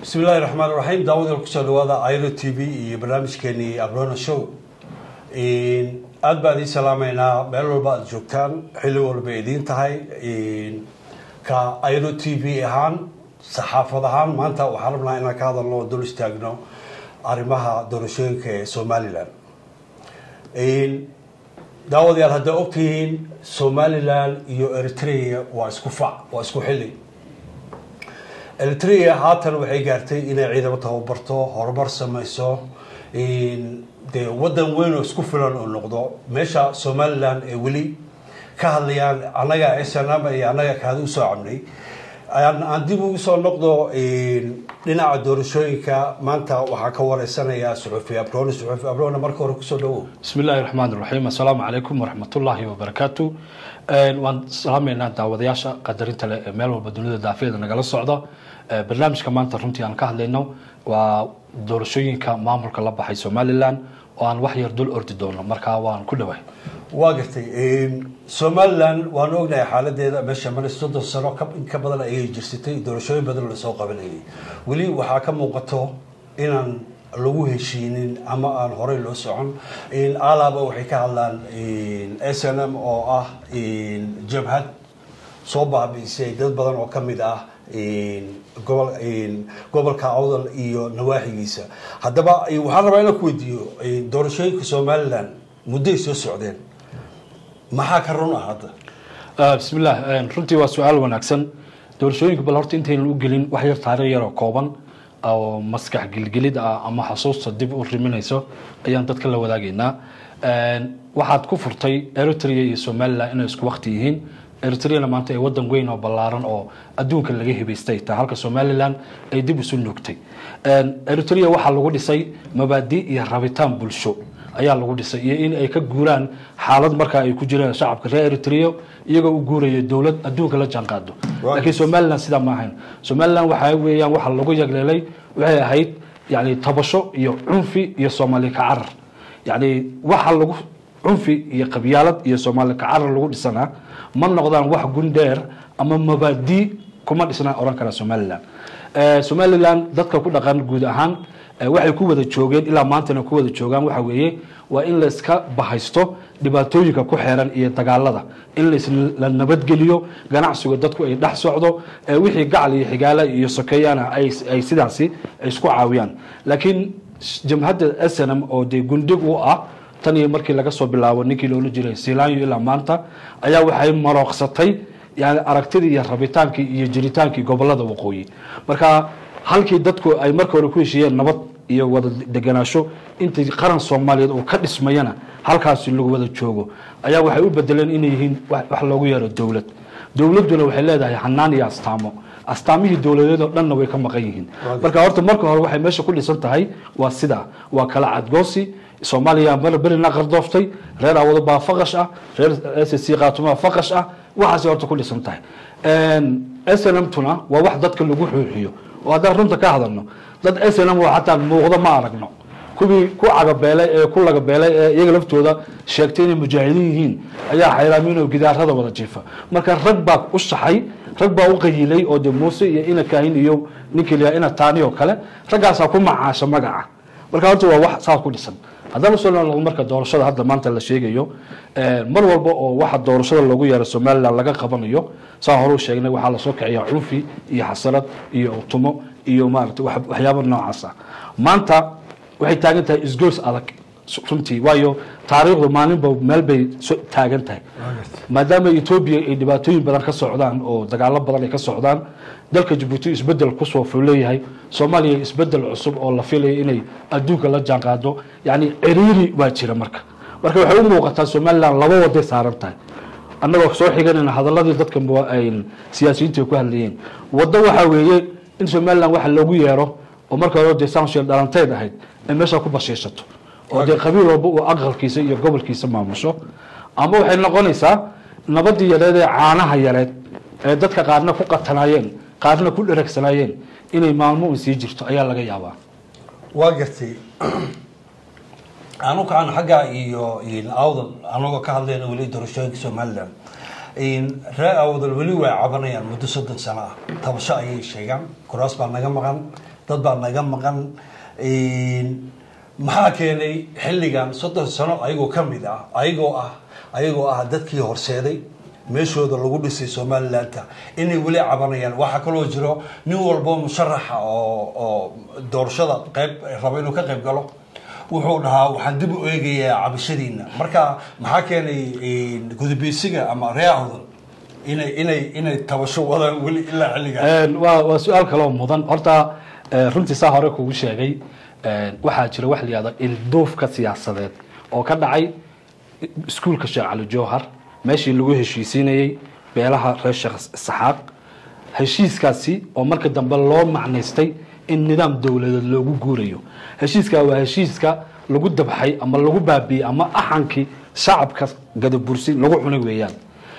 bismi illahi raxmaan raxiim daawada kusoo dhawaada iro t v iyo barnaamijkeenii abrona show aada baan idiin salaameynaa meel walba aada joogtaan xilli walba idiin tahay ka iro t v ahaan saxaafad ahaan maanta waxaan rabnaa inaan ka hadalno oo dul istaagno arrimaha doorashooyinka ee somalilan daawadayaal hadday ogtihiin somalilan iyo eritrea waa isku fac waa isku xilli eritrea haatan waxay gaartay inay ciidamo tababarto horumar sameyso dee wadan weyn oo isku filan oo noqdo meesha somalilan ee weli ka hadlayaan annaga snm iyo annaga kaadi usoo cabnay aan dib ugu soo noqdo dhinaca doorashooyinka maanta waxaa ka wareysanaya suxufi abrone suxufi abrone marka hore kusoo dhawow bismi illaahi raxmaan raxiim assalaamu calaykum waraxmatullaahi wabarakaatu waan salaameynaa daawadayaasha qadarinta leh ee meel walba dunida daafeeda nagala socda barnaamijka maanta runtii aan ka hadlayno waa doorashooyinka maamulka la baxay somalilan oo aan wax yar dul ordi doono markaa waan ku dhawahay waa gartay somalilan waanu ognahay xaaladeeda meesha male soddon sano in ka badan ayay jirsatay doorashooyin badan lasoo qabanayay weli waxaa ka muuqato inaan lagu heshiinin ama aan horey loo socon alaaba waxay ka hadlaan s n m oo ah jabhad soo baabiisay dad badan oo kamid ah gobolka awdal iyo nawaaxigiisa haddaba waxaan rabaa inaan ku weydiiyo doorashooyinka somalilan muddoay soo socdeen maxaa ka run ah hadda bismillah runtii waa su-aal wanaagsan doorashooyinka bal horta intaynan u gelin wax yar taariikh yar oo kooban oo maskax gilgilid ah ama xasuusta dib u riminayso ayaan dadka la wadaagaynaa waxaad ku furtay eritrea iyo somalilan inay isku wakti yihiin eritreana maanta ay wadan weyn oo ballaaran oo adduunka laga hibaystay taa halka somalilan ay dib isu nuugtay eritrea waxaa lagu dhisay mabaadi iyo rabitaan bulsho ayaa lagu dhisay iyo in ay ka guuraan xaalad markaa ay ku jiraan shacabka reer eritrea iyagoo u guuraya dowlad adduunka la jaanqaado laakiin somalilan sidaa ma ahayn somalilan waxa weeyaan waxa lagu yagleelay waxay ahayd yani tabasho iyo cunfi iyo soomaali ka carar yani waxa lagu cunfi iyo qabyaalad iyo soomaali ka carar lagu dhisanaa ma noqdaan wax gundheer ama mabaadi kuma dhisnaan oran kara somalilan somalilan dadka ku dhaqan guud ahaan waxay ku wada joogeen ilaa maantana ku wada joogaan waxa weeye waa in layska bahaysto dhibaatooyinka ku xeeran iyo dagaalada in la nabadgeliyo ganacsiga dadku ay dhex socdo wixii gacal iyo xigaala iyo sokeeyana ay sidaasi isku caawiyaan laakiin jamhadda snm oo dee gundig u ah tan iyo markii laga soo bilaabo ninkii loola jiray silanyo ilaa maanta ayaa waxay marooqsatay yani aragtidii iyo rabitaankii iyo jiritaankii gobolada waqooyi marka halkii dadku ay marka hore ku heshiiyeen nabad iyo wada deganaasho intii qaran soomaaliyeed uu ka dhismayana halkaasi lagu wada joogo ayaa waxay u bedeleen inay yihiin wax loogu yeero dowlad dowladduna waxay leedahay hanaan iyo astaamo astaamihii dowladeed oo dhanna way ka maqan yihiin marka horta marka hore waxay meesha ku dhisan tahay waa sidaa waa kala cadgoosi soomaaliya mar berina qardooftay reer awado baa faqash ah reer s c qaatumaa faqash ah waxaasay horta ku dhisan tahay snmtuna waa wax dadka lagu xuuxiyo oo haddaan runta ka hadalno dad snm oo xataa muuqdo ma aragno kuwii ku cagabeelay ee ku lagabeelay ee iyaga laftooda sheegtay inay mujaahidiin yihiin ayaa xayraamin oo gidaarada wada jiifa marka rag baa u shaxay rag baa u qayilay oo de muuse iyo ina kaahin iyo ninkii la ina taani oo kale raggaasaa ku macaasha magaca marka horta waa wax saas ku dhisan haddaan usoo noqdo marka doorashada hadda maanta la sheegayo mar walba oo waxa doorashada loogu yeero somalilan laga qabanayo saa horeu sheegnay waxaa lasoo kiciyaa cunfi iyo xasarad iyo utumo iyo maarata waxyaaba noocaas ah maanta waxay taagan tahay isgoys adag runtii waayo taariikhdu maalinba meel bay taagan tahay maadaama etoobiya ay dhibaatooyin badan ka socdaan oo dagaalo badan ay ka socdaan dalka jabuuti isbedel kusoo fuleeyahay soomaaliya isbedel cusub oo la filaya inay adduunka la jaanqaado yani ciriiri waa jira marka marka waxay u muuqataa somalilan laba waday saaran tahay annagoo soo xiganayna hadaladii dadka siyaasiyiinta ku hadlayeen waddo waxaa weeye in somalilan waxa loogu yeero oo marka hore dee sanshel dhalanteed ahayd ay meesha ku bashiishato oo dee qabiil walba uu aqalkiisa iyo gobolkiisa maamusho ama waxay noqonaysaa nabadii yareed ee caanaha yareed ee dadka qaarna ku qatanaayeen qaarna ku dheregsanaayeen inay maalmo un sii jirto ayaa laga yaabaa waa gartay anu kacan xagga iyo awdal anagoo ka hadlayna weli doorashooyinka somalilan reer awdal weli way cabanayaan muddo soddon sano ah tabasho ayay sheegaan kuraas baa naga maqan dad baa naga maqan maxaa keenay xilligan soddon sano ayagoo ka mid ah ayagoo ah ayagoo ah dadkii horseeday meeshooda lagu dhisay somalilandta inay weli cabanayaan waxaa kaloo jiro nin walbo musharaxa oo oo doorashada qayb raba inuu ka qayb galo wuxuu dhahaa waxaan dib u eegayaa cabashadiina marka maxaa keenay gudubeysiga ama reahda inay inay inay tabasho wadaan weli ilaa xilligan waa waa su-aal kaloo mudan horta runtii saa hore kugu sheegay waxaa jira wax la yihahdo ilduufka siyaasadeed oo ka dhacay iskuulka sheekh cali jowhar meeshii lagu heshiisiinayey beelaha reer sheekh saxaaq heshiiskaasi oo marka dambe loo macnaystay in nidaam dowladeed loogu guurayo heshiiska waa heshiiska lagu dabxay ama lagu baabiyey ama axankii shacabka gadabursi lagu cunay weeyaan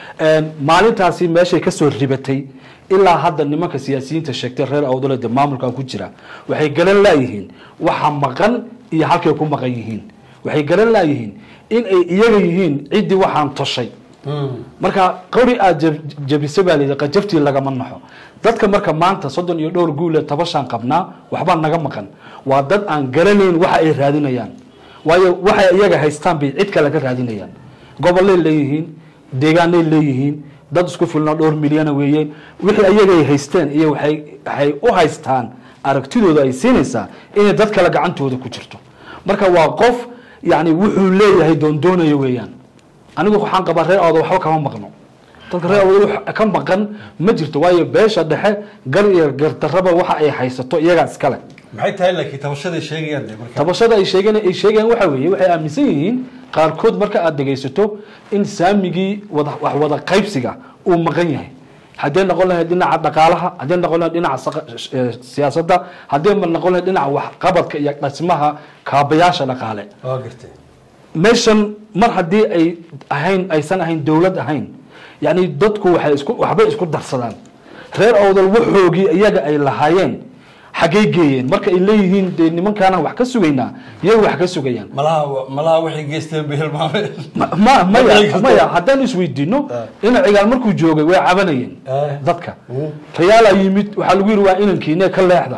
maalintaasi meeshay kasoo ribatay ilaa hadda nimanka siyaasiyiinta sheegtay reer awdaleda maamulkan ku jira waxay garan laayihiin waxa maqan iyo halkay ku maqan yihiin waxay garan laayihiin in ay iyaga yihiin ciddii waxaan toshay marka qori aada jabisa baa layidhi qajaftii lagama naxo dadka marka maanta soddon iyo dhowr guule tabashaan qabnaa waxbaa naga maqan waa dad aan garanayn waxa ay raadinayaan waayo waxay iyaga haystaan bay cid kale ka raadinayaan gobolay leeyihiin deegaanay leeyihiin dad isku filnoo dhowr milyana weeyeen wixii ayagay haysteen iyo waay waxay u haystaan aragtidooda ay siinaysaa inay dad kale gacantooda ku jirto marka waa qof yani wuxuu leeyahay doondoonayo weeyaan anigu waxaan qabaa reer awda waxba kama maqno dadka reer awda ka maqan ma jirto waayo beesha dhexe gar iyo gardaraba waxa ay haysato iyagaa iskale maxay tahay laakiin tabashaday sheegayaan de marka tabashada ay sheegeen ay sheegayaan waxa weeye waxay aaminsan yihiin qaarkood marka aada dhegaysato in saamigii wada wax wada qaybsiga uu maqan yahay haddee noqon lahayd dhinaca dhaqaalaha haddee noqon lahayd dhinaca siyaasadda haddee noqon lahayd dhinaca waxqabadka iyo dhismaha kaabayaasha dhaqaale waa gartay meeshan mar haddii ay ahayn aysan ahayn dowlad ahayn yani dadku waxay isku waxbay isku darsadaan reer awdal waxoogii iyaga ay lahaayeen xaggay geeyeen marka ay leeyihiin dee nimankaana wax ka sugaynaa iyaga wax ka sugayaan malaha malaha waxay geysteen bay hilmaameen ma- ma- maya maya haddaan isweydiino ina cigaal markuu joogay way cabanayeen Eh. dadka rayaalaa yimid waxaa lagu yidhi waa inankiine ka leexda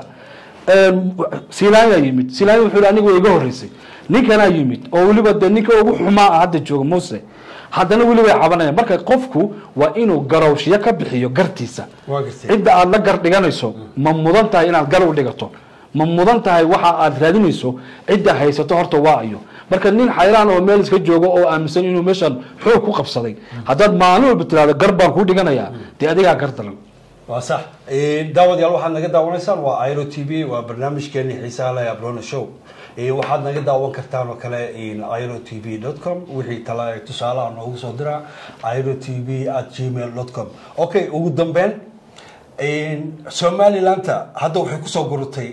silaanya yimid silaanya wuxuu yidhi aniga way iga horreysay ninkanaa yimid oo weliba dee ninka ugu xumaa ah hadda jooga muse haddana weli way cabanayaan marka qofku waa inuu garowshiyo ka bixiyo gartiisa waa gartay cidda aada la gar dhiganayso ma mudan tahay inaad gar u dhigato ma mudan tahay waxa aad raadinayso cidda haysato horta waa iyo marka nin xayraan oo meel iska joogo oo aaminsan inuu meeshan xoog ku qabsaday haddaad maalin walba tiraahdo gar baan kuu dhiganayaa dee adigaa gar daran waa sax daawadayaal waxaad naga daawanaysaan waa iro t v waa barnaamijkeeni xiisaha leh abrona show waxaad naga daawan kartaan oo kale iro t v com wixii tala tusaalaha noogu soo dira iro t v at gmail com okay ugu dambeyn somalilanta hadda waxay kusoo gurutay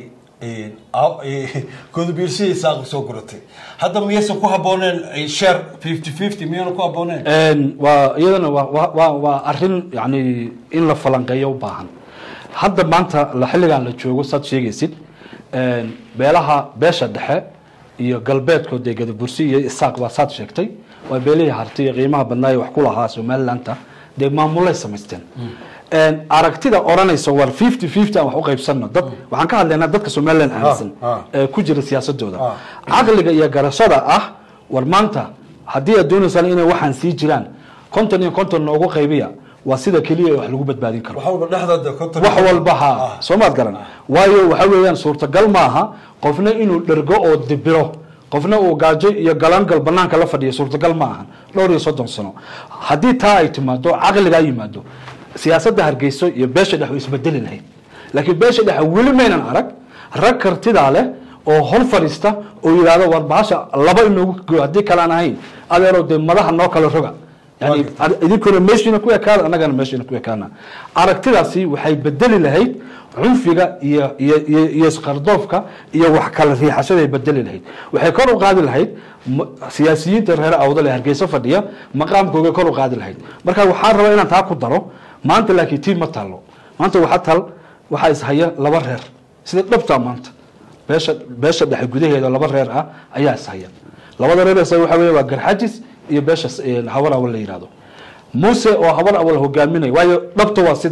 godobiirsihiisaa kusoo guratay hadda miyaysan ku habooneen share fifty fifty miyayna ku habooneen waa iyadana waa waa- waa waa arrin yani in la falanqeeyo u baahan hadda maanta la xilligan la joogo saad sheegaysid beelaha beesha dhexe iyo galbeedkood ee gadabursi iyo isaaq waa saad sheegtay waa beelihii harti iyo qiimaha badnaa ee wax ku lahaa somalilanta dee maamulay samaysteen aragtida odhanaysa war fifty fifty aan wax u qaybsano dad waxaan ka hadlaynaa dadka somaliland aaminsan ah. ee ku jira siyaasadooda Ah. caqliga iyo garashada ah war maanta haddii aad doonaysaan inay waxaan sii jiraan konton iyo konton noogu qaybiya waa sida keliya ee wax lagu badbaadin karo wax walba dhexdooda konton wax walba ha soo maad garan waayo waxa weeyaan suurtagal maaha qofna inuu dhergo oo dibiro qofna uu gaajo iyo galangal banaanka la fadhiyo suurtagal ma ahan dhowr iyo soddon sano haddii taa ay timaado caqligaa yimaado siyaasadda hargeyso iyo beesha dhex way isbedeli lahayd laakiin beesha dhexe weli maynan arag rag kartidaa leh oo hor fadhiista oo yidhaahdo war bahasha laba inoogu go haddii kalaan ahayn adeero dee madaha noo kala roga yani idinkuna meeshiina ku ekaada annagana meeshiina ku ekaana aragtidaasi waxay bedeli lahayd cunfiga iyo iyo iyo iyo isqardoofka iyo wax kala riixashaday bedeli lahayd waxay kor u qaadi lahayd ma- siyaasiyiinta reer awdal ee hargeysa fadhiya maqaamkooga kor u qaadi lahayd marka waxaan rabaa inaan taa ku daro maanta laakiin tiin ma taalo maanta waxaa tal waxaa ishaya laba reer sida dhabtaa maanta beesha beesha dhexe gudaheeda laba reer ah ayaa ishaya labada reer is waxa weeye waa garxajis iyo beesha s- habar awal la yihahdo muuse oo habar awal hogaaminaya waayo dhabta waa sidaa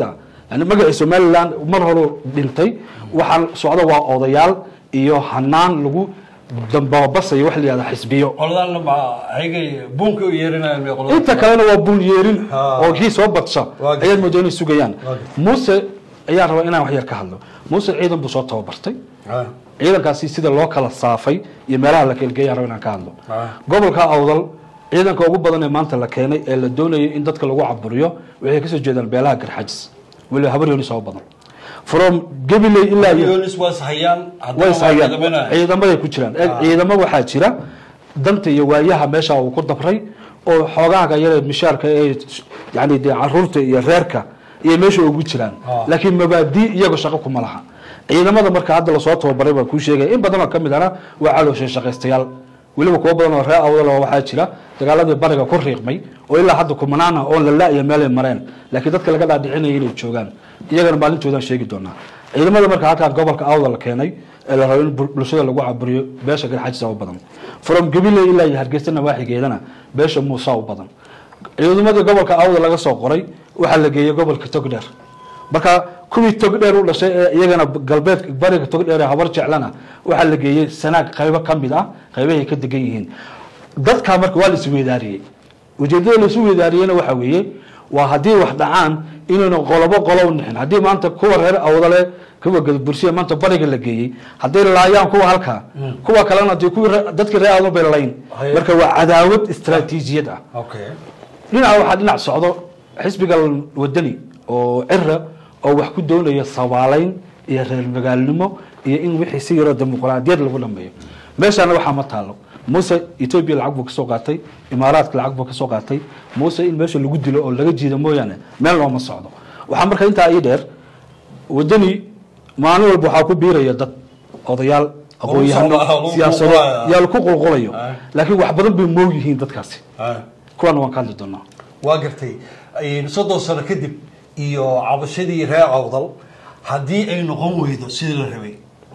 yani magacii somaliland mar hore dhintay waxaan socda waa odayaal iyo hanaan lagu dambabasayo wax la yihahda xisbiyo qoladan ma ayagay buunka u yeerinayaan bay qolada inta kalena waa buun yeerin Ha. oo kii soo badsha Waa gartay. ayaad moodaa inay sugayaan Waa gartay. muuse ayaa rabaa inaan wax yar ka hadlo muuse ciidan buu soo tababartay Ah, ciidankaasi sida loo kala saafay iyo meelaha la kelgeeya raba inaan ka hadlo Ah. gobolka awdal ciidanka ugu badan ee maanta la keenay ee la doonayay in dadka lagu caburiyo waxay kasoo jeedaan beelaha garxajis weliba habar yooni soo badan from gabiley ilaa iyo Yonis waa ishayaan haddana way waa ishayaan ciidamanaya. ciidamaday ku jiraan Eeg, ciidamo waxaa jira danta iyo waayaha meesha uu ku dabray oo xoogaaga yare mishaarka ee yani dee caruurta iyo reerka iyo meesha ugu jiraan Ah. laakiin mabaadi iyaga shaqo kuma laha ciidamada marka hadda lasoo tababaray baa kuu sheegaya in badan oo kamid ana waa calooshay shaqaystayaal weliba kuwo badan oo reer awdal oo waxaa jira dagaaladii bariga ku riiqmay oo ilaa hadda kumanaana oon la la-iyo meelay mareen laakiin dadka laga dhaadhicinaya inay joogaan iyagana maalintoodaan sheegi doonaa ciidamada marka halkaan gobolka awdal la keenay ee la rabo in bul- bulshada lagu caburiyo beesha garxajisa u badan from gabiley ilaa iyo hargeysa nawaaxigeedana beesha muusa u badan ciidamadii gobolka awdal laga soo qoray waxaa la geeyey gobolka togdheer marka kuwii togdheer u dhashay ee iyagana galbeed bariga togdheer ee habar jeclana waxaa la geeyey sanaag qaybo ka mid ah qaybahay ka degan yihiin dadkaa marka waa la isweydaariyey ujeedada la isu weydaariyeyna waxaa weeye waa haddii wax dhacaan inayna qolobo qolow nixin haddii maanta kuwa reer awdale kuwa gadbursiya maanta bariga la geeyey hadday laayaan kuwa halkaa kuwa kalena dee kuwii re- dadkii reer awdal bay layn Haye. marka waa cadaawad istaraatiijiyad ah okay dhinaca waxaa dhinac socdo xisbiga wadani oo cira oo wax ku doonaya sabaalayn iyo reer magaalnimo iyo in wixii si yaroo dimuqraadiyad lagu dhameeyo meeshaana waxaa ma taalo muuse etoobiya lacag buu kasoo qaatay imaaraadka lacag buu kasoo qaatay muuse in meesha lagu dilo oo laga jiido mooyaane meel looma socdo waxaa marka intaa ii dheer wadani maalin walba waxaa ku biiraya dad odayaal aqoon-yahano lagu siyaasado qulqulayo. yaa lagu qulqulayo Ah. laakiin wax badan bay moog yihiin dadkaasi Ah, kuwana waan ka hadli doonaa waa gartay Een, soddon sano kadib iyo cabashadii reer awdal haddii ay noqon weydo sidii la rabay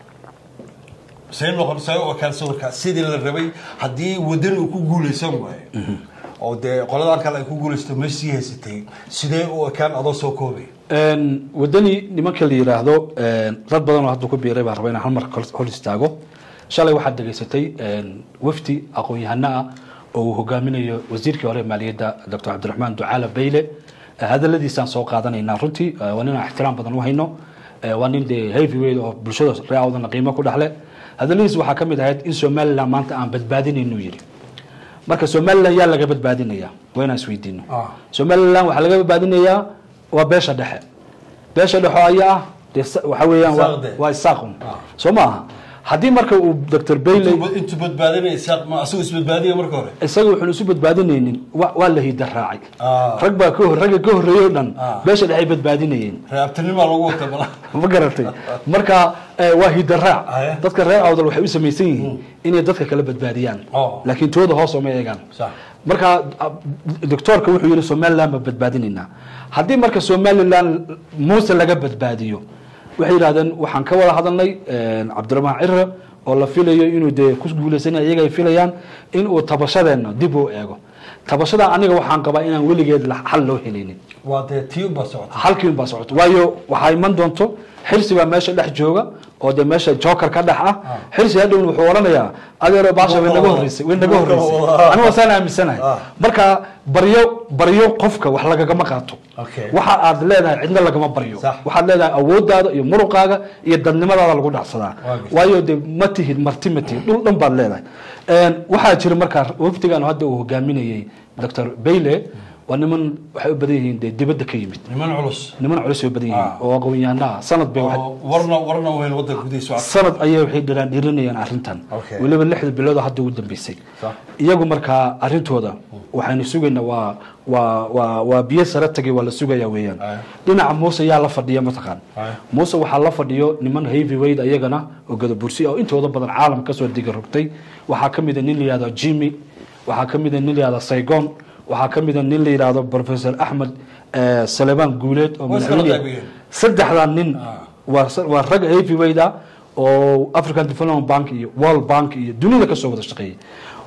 say noqon say u ekaan sawirkaa sidii la rabay haddii wadani uu ku guuleysan waayo oo dee qoladan kale ay ku guuleysto meesha sii haysatay sidee u ekaan adoo soo koobay Een, wadani nimanka la yiraahdo een, dad badan oo hadda ku biiray baan rabaa inaan hal mar kor hor istaago shalay waxaad dhegaysatay een, wafdi aqoon-yahano ah oo uu hogaaminayo wasiirkii hore ee maaliyadda dr cabdiraxmaan ducaala bayle Eh, hadaladiisaan soo qaadanaynaa runtii eh, waa nin aan ixtiraam badan u hayno Eh, waa nin dee heavyweight oo bulshada reer awdana qiimo ku dhexle hadaladiis waxaa ka mid ahayd in somaliland maanta aan badbaadinaynu yidhi marka somaliland yaa laga badbaadinaya waa inaan isweydiino Ah. somaliland waxaa laga badbaadinayaa waa beesha dhexe beesha dhexe ayaa ah dee sa- waxa weeyaan waa- Isaaqde. waa isaaqun Ah. soo ma aha haddii marka uu dr bayley intuu badbaadinaysa ma asagoo isbadbaadiya marka hore isaga wuxuun isu badbaadinaynin wa- waa la hida raacay Ah. rag baa ka hor ragga ka horreeyey o dhan Ah. beesha dhexe ay badbaadinayeen reabtinimaa lagu wata bala ma garatay marka eh, waa hidaraac Aya. dadka reer awdal waxay u samaysan yihiin inay dadka kala badbaadiyaan Oh. laakiin tooda hoos ooma eegaan Sax. marka ah, doctoorka wuxuu yihi somaliland ma badbaadinaynaa haddii marka somaliland muuse laga badbaadiyo waxay yidhahdeen waxaan ka wada hadalnay eh, cabdiraxmaan cire oo la filayo inuu dee ku guuleysanaya iyaga ay filayaan in uu tabashadeena dib u eego tabashada aniga waxaan qabaa inaan weligeed la- xal loo helaynin waa dee tii baa socota halkii un baa socoto waayo waxaa iman doonto xirsi baa meesha dhex jooga oo dee meesha joker ka dhex ah xirsi hadhown wuxuu odhanayaa adeero baasha way naga horreysay way naga horreysay aniga wasaan aaminsanahay Ah. marka baryo baryo qofka wax lagagama qaato Okay. waxa aad leedahay cidna lagama baryo Sax. waxaad leedahay awoodaada iyo muruqaaga iyo dadnimadaada lagu dhacsadaa Waa gartay. waayo dee ma tihid marti ma tihid dhul dhan baad leedahay Een, waxaa jira markaa wafdigan hadda uu hogaaminayey dr bayle waa niman waxay u badan yihiin dee dibadda ka yimid niman culus niman culus bay badan yihiin Ah. oo aqoon-yahano ah sanad bay waxay- oo warna warna weyn wadanka gudihiisa waa sanad ayay waxay dhiraan dhirinayaan arrintan Okay. weliba lixda bilood oo hadda ugu dambeysay Sax. iyagu markaa arrintooda waxaynu sugaynaa waa waa waa waa biyo sare tagay waa la sugayaa weeyaan Aye. dhinaca muuse yaa la fadhiya mataqaan Aye. muuse waxaa la fadhiyo niman heavyweight ayagana oo gadabursi oo intooda badan caalam kasoo diga rogtay waxaa ka mid a nin la yihahdo jimmy waxaa ka mid a nin la yihahdo saigon waxaa ka mid a nin la yihahdo professor axmed eh, salebaan guuleed oo Waa iskala madaxweyne qaybiyeen. saddexdaa nin Ah. waa waa rag heavyweight ah oo african development bank iyo world bank iyo dunida kasoo wada shaqeeyay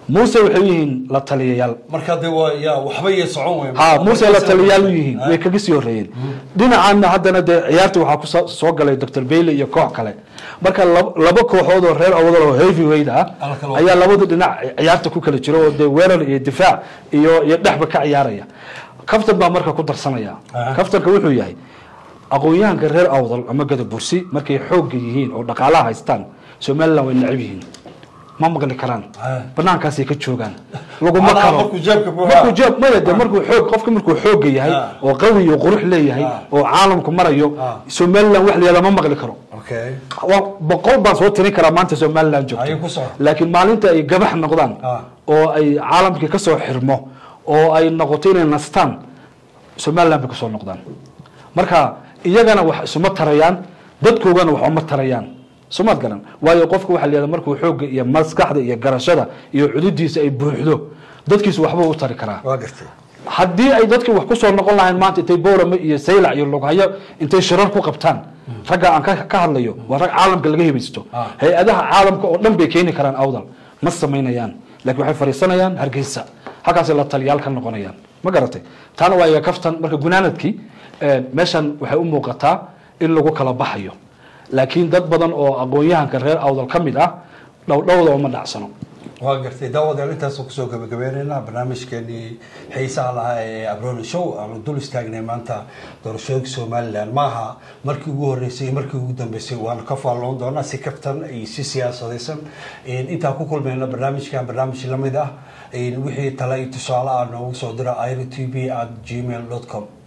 muuse waxay u yihiin la taliyayaal marka de waa ya waxba iyo socon wey ha muuse la taliyayaal u yihiin way kaga sii horreeyeen dhinacaana haddana dee ciyaarta waxaa ku soo- soo galay dr bailey iyo koox kale marka lab- laba kooxood oo reer awdal oo heavyweight ah Ala kala ayaa labada dhinac ciyaarta ku kala jiro oo dee weerar iyo difaac iyo iyo dhexba ka ciyaaraya kaftan baa marka ku darsanaya Aha. kaftanka wuxuu yahay aqoon-yahanka reer awdal ama gada bursi markay xoogga yihiin oo dhaqaalaha haystaan somaliland way necab yihiin ma maqli karaan Ah. banaankaasay ka joogaan laguma Macnaha karo markuu jeebka buuxaa. markuu jeeb maya de markuu xoog qofka markuu xoogga yahay Ah. oo qawi iyo qurux leeyahay Ah. oo caalamku marayo Ah. somaliland wax la yihahdo ma maqli karo okay waa boqol baan soo tirin karaa maanta somaliland Ayay ku joogto soo. laakiin maalinta ay gabax noqdaan Ah. oo ay caalamkii ka soo xirmo oo ay noqoto inay nastaan somaliland bay kusoo noqdaan marka iyagana wax isuma tarayaan dadkoogana wax uma tarayaan somaad garan waayo qofka waxa la yihahda markuu xoogga iyo maskaxda iyo garashada iyo cududiisa ay buuxdo dadkiisu waxbuu u tari karaa waa gartay haddii ay dadkii wax kusoo noqon lahayn maanta intay boorame iyo saylac iyo lughayo intay shirar ku qabtaan ragga aan ka ka hadlayo waa rag caalamka laga hibaysto Ah. hay-adaha caalamka oo dhan bay keeni karaan awdal ma samaynayaan laakiin waxay fadhiisanayaan hargeysa halkaasay la taliyaal ka noqonayaan ma garatay taana waa iga kaftan marka gunaanadkii eh, meeshan waxay u muuqataa in lagu kala baxayo laakiin dad badan oo aqoon-yahanka reer awdal ka mid ah dhowdhowda uma dhacsano waa gartay daawadayaal intaasoo kusoo gabagabeynaynaa barnaamijkeenii xiisaha lahaa ee abroni show aanu dul istaagnay maanta doorashooyinka somaliland maaha markii ugu horeysay iyo markii ugu dambeysay waanu ka faalloon doonaa si kaftan iyo si siyaasadaysan intaan ku kulmayna barnaamijkan barnaamij lamid ah wixii tale iyo tusaale ah noogu soo dira iro t v at gmail dot com